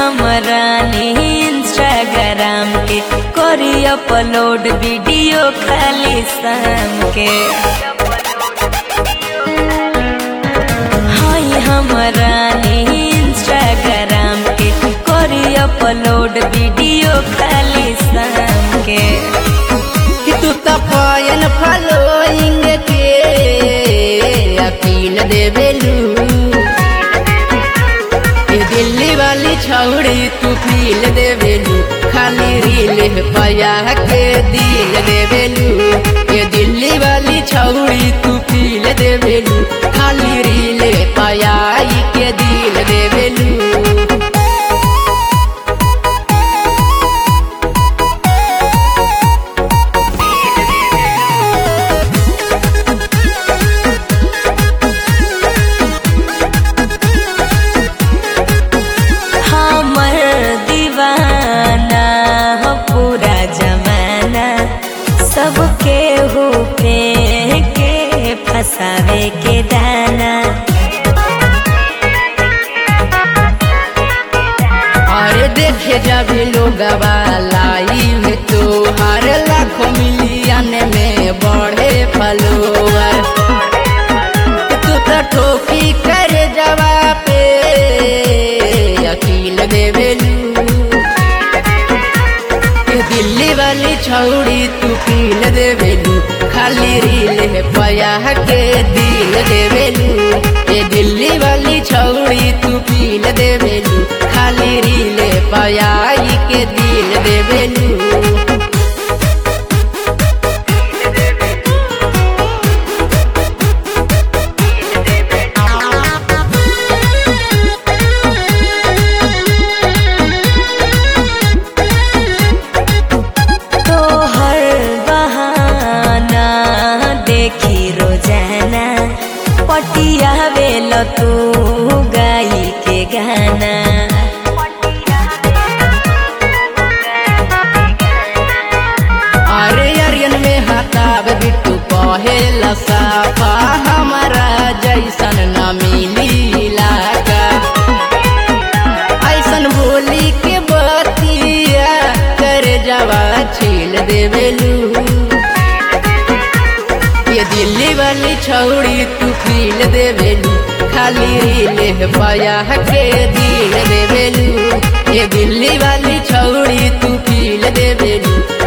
हमरा इंस्टाग्राम के करी अपलोड वीडियो खाली शाम के हाय हमरा इंस्टाग्राम के करी अपलोड वीडियो खाली शाम के कि तू तो पायन फॉलोइंग के अपील देवेलू ये दिल्ली वाली छौड़ी तू फील देवेलू खाली रील पया के दिल देवेलू ये दिल्ली वाली छौड़ी तू फील देवेलू खाली रील पया के दिल देवेलू हमर दीवाना हो पूरा जमाना सबके हो पे के फसावे के दाना अरे देखे जब लोग लाइव तो हर लाखों मिलियन में बढ़े फलोवर तू तो ठोकी कर जवा पे अकील देवेलू ये दिल्ली वाली छौड़ी तू पील देवेलू खाली रील है पया के दिल देवेलू ये दिल्ली वाली छौड़ी तू पील देवेलू खाली रील है पया के दिल देवेलू तो हर बहाना देखी रोजाना पटिया वेल तू गाई के गाना अरे अरियन में हताब बिट्टू कहे लसाफा हमारा जैसन न मिली लागा ऐसन बोली के बतिया कर जवा छील देवेलू ये दिल्ली वाली छौड़ी तू फील देवेलू खाली रील पाया के दिल देवेलू ये दिल्ली वाली छौड़ी तू फील देवेलू